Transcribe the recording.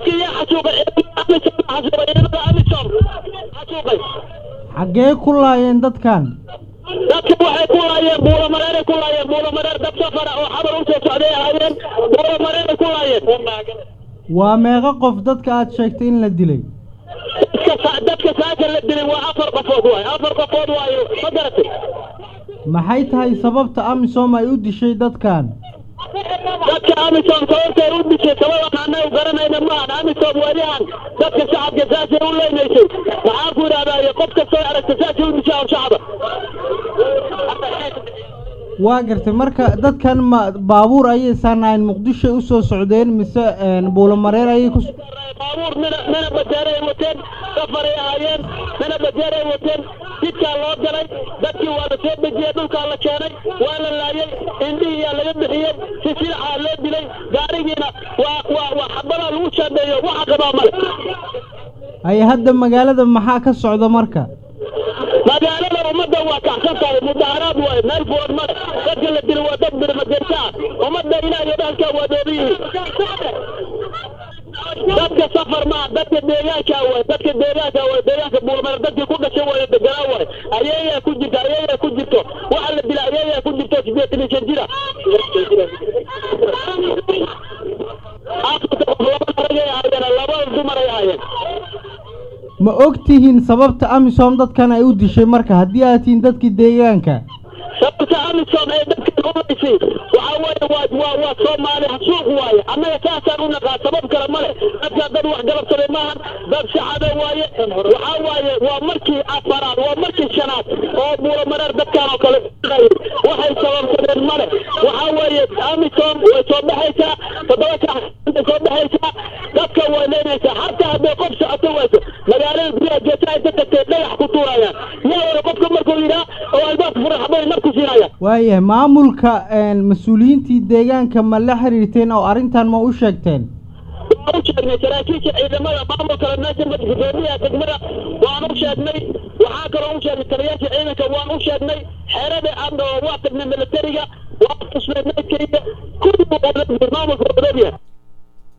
dadkii yaa xasuuqay amisom xasuuqay ciidamada amisom xasuuqay xaggee ku laayeen dadkan dadka waxay ku laayeen buulamareeray ku laayeen buulamareer dad safara oo xabar u soo socday ahaayeen buulamareeray ku laayeen waa meeqa qof dadka aad sheegtay in la dilay dadka dadka saaka la dilay waa afar qofood waayo afar qofood waayo ma garatay maxay tahay sababta amisom ay u dishay dadkan dadka amisom sababtay u dishay sababaan annagu garanayna maahan amisom welihan dadka shacabka saasay u leynaysay maxaan ku idhahdaa qof kastoo aragta saasay u dishaa shacaba waa gartay marka dadkan ma baabuur ayay saanahayn muqdishoy u soo socdeen mise buulamareer ayay ku baabuur mina mina bajeeray wateen safaray ahaayeen mina bajeeray wateen jidkaa loo galay dadkii waa la soo dejiyey dhulkaa la keenay waa la laayay indhihiyaa laga bixiyey si silaxaa loo dilay gaarigiina waa waa waa xabadaa lagu shaandheeyo waxa qabaa male ay hadda magaalada maxaa ka socda marka magaalada ummadda waa kacsan tahay mudaharaad waayo meel furan male dadka la dilo waa dad birmajeerta ah ummadda ilaah iyo dhahalkaa waa doobi yihiin dadka safar maa dadka deegaanka waay dadka deegaanka waay deegaanka buulmar dadkii ku dhashay waayo deganaa waay ayayaa ku jirta ayayaa ku jirto waxa la dila ayayaa ku jirto sideetan iyo shan jira afarta qof laba ragay ahaayeen laba dumaray ahaayeen ma og tihiin sababta amisom dadkan ay u dishay marka haddii aad tihiin dadkii deegaanka sababta amisom ee dadkan ulaysay waxaa weeye waa waa waa soomaali suuq waaye annaga saasaan u naqaa sabab kale male dadkaa dad wax galabsaday maahan dad shacaba waaye waxaa waaye waa markii afaraad waa markii shanaad oo buulamareer dadkan oo kale waxay sababsadeen male waxaa weeye amisom way soo baxaysaa toddoba saac soo baxaysaa dadka way leynaysaa xataa hadday qof socoto wayso magaalada gudaha geesaha inta tagtay dhagax ku tuurayaan yaa wada qofka markuu yidhaa oo albaabka furan xabay marku siinayaan waayahay maamulka mas-uuliyiintii deegaanka ma la xiriirteen oo arrintan ma u sheegteen waan u sheegnay saraakiisha ciidamada maamulkala meesha gudoomiyaha degmada waan u sheegnay waxaa kaloo u sheegnay taliyaasha ciidanka waan u sheegnay xeerada adna waa tagnay militariga waan tusnay meydkayga kulli maamulka wadoomiyaha